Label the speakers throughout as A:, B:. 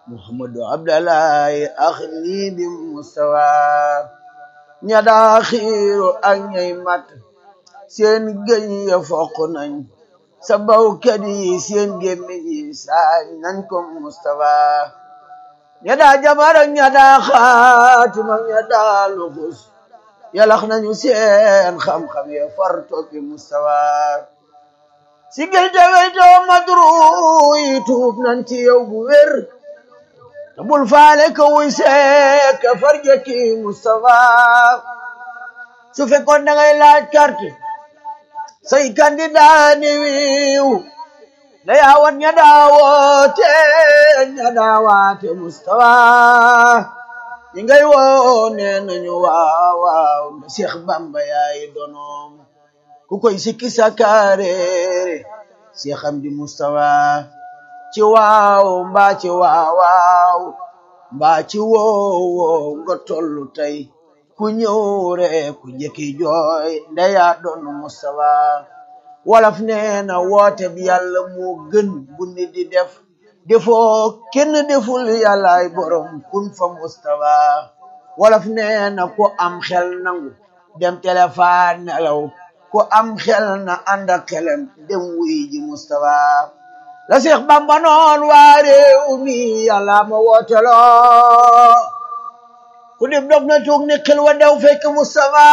A: muhammadu abdallahi axni bi mustawa ña daa xiiru ak ñay mat seen gëñ ya foq nañ sa bawkat yi seen gémmiñ yi saañ nañ ko mustawa ña daa jamar ak ña daa xaatim ak ña daa luxus yalax nañu seen xam-xam ya far toppi mustawa si gël te weytoo madru yi tuub nañ ci yow bu wér te bul faale ka wuy seek ka farjaki mustawa su fekkoon da ngay laaj carte say candidat ni wiiw da yaawat ña daawoote ña daawaate mustawa ñi ngay woone nañu waaw waaw nda Cheikh Bamba yaay donoom ku koy sikki sakareere Cheikh Amdi Mustawa ci waaw mbaa ci waaw waaw mbaa ci woowo nga tollu tey ku ñëw rek ku jëkki jooy ndeya doon Mustawa wolof nee na woote bi yàlla moo gën bu nit di def defoo kenn deful yàllaay borom kun fa Mustawa wolof nee na ku am xel nangu dem téléphone nelaw ku am xel na ànd ak xelam dem wuy ji Mustawa la Seex Bamba noon waa réew mi yàlla ma wooteloo ku dib dof na tuug ni xel wa daw fekk Mustafa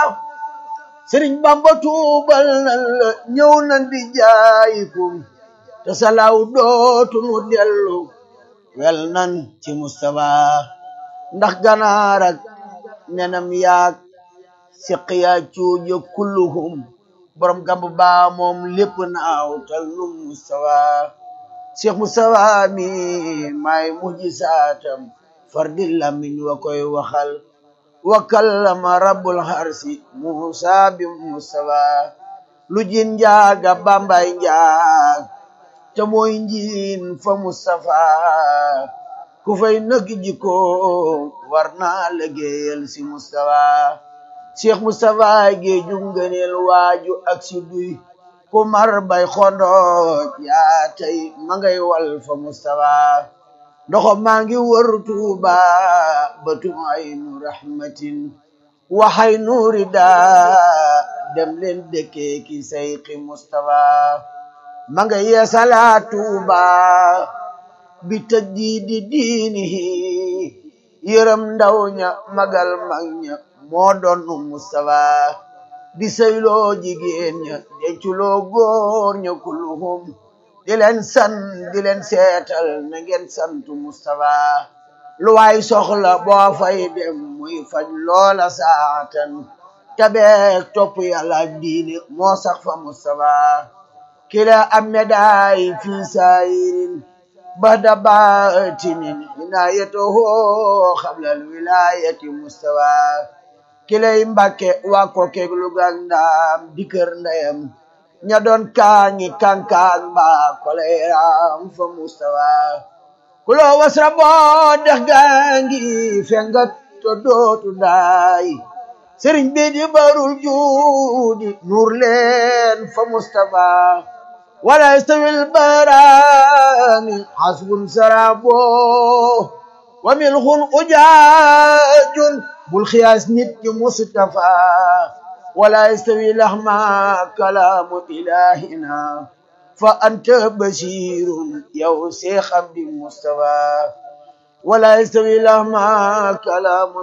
A: Sëriñ Bamba tuubal nan la ñëw nan di jaayikum te salaaw dootu nu dellu wel nan ci Mustafa ndax ganaar ak nenam yaag siqiya cuuja kulluhum borom gamb baa moom lépp naaw tal nu Mustafa Cheikh Mustafa mi maay mujjisaatam fardi lamiñ wa koy waxal wa kallama rabbul harsi Musa bi Mustafa lu jin njaaga bambay njaag te mooy njiin fa Mustafa ku fay nëg jiko war naa liggéeyal si Mustafa Cheikh Mustafa géeju ngëneel waaju ak si duy ku mar bay xondooj yaa tey ma ngay wal fa Mustafa ndoxo maa ngi wër Tuuba batum aynu rahmatin waxay nuuri daa dem leen dëkkee ki sayqi Mustafa ma nga yeesala Tuuba bi tajdiidi diinihi yërëm ndaw ña magal mag ña moo doon Mustafa di sayloo jigéen ña denculoo góor ña kulluhum di leen san di leen seetal na ngeen santu Mustafa lu waay soxla boo fay dem muy faj loola saatan tabeek topp yàlla ak diine moo sax fa Mustafa kila am medaay fi saayirin bada baatinin inaayatuhu xablal wilayati Mustafa kilay Mbàkke waa ko keeg lu gang ndaam di kër ndeyam ña doon kaañi kankaan mbaa koleeram fa Mustafa kuloo wasra boo dex gaangi fengat to dootu daay sëriñ bi di barul juudi nuur leen fa Mustafa wala yastawil barani hasbun sarabo wa milxun ujaajun bul xiyaas nit ki Mustafa wala yastawi lahma kalaamu ilahina fa anta basirun yow Seex Amdi Mustafa wala yastawi lahma kalaamu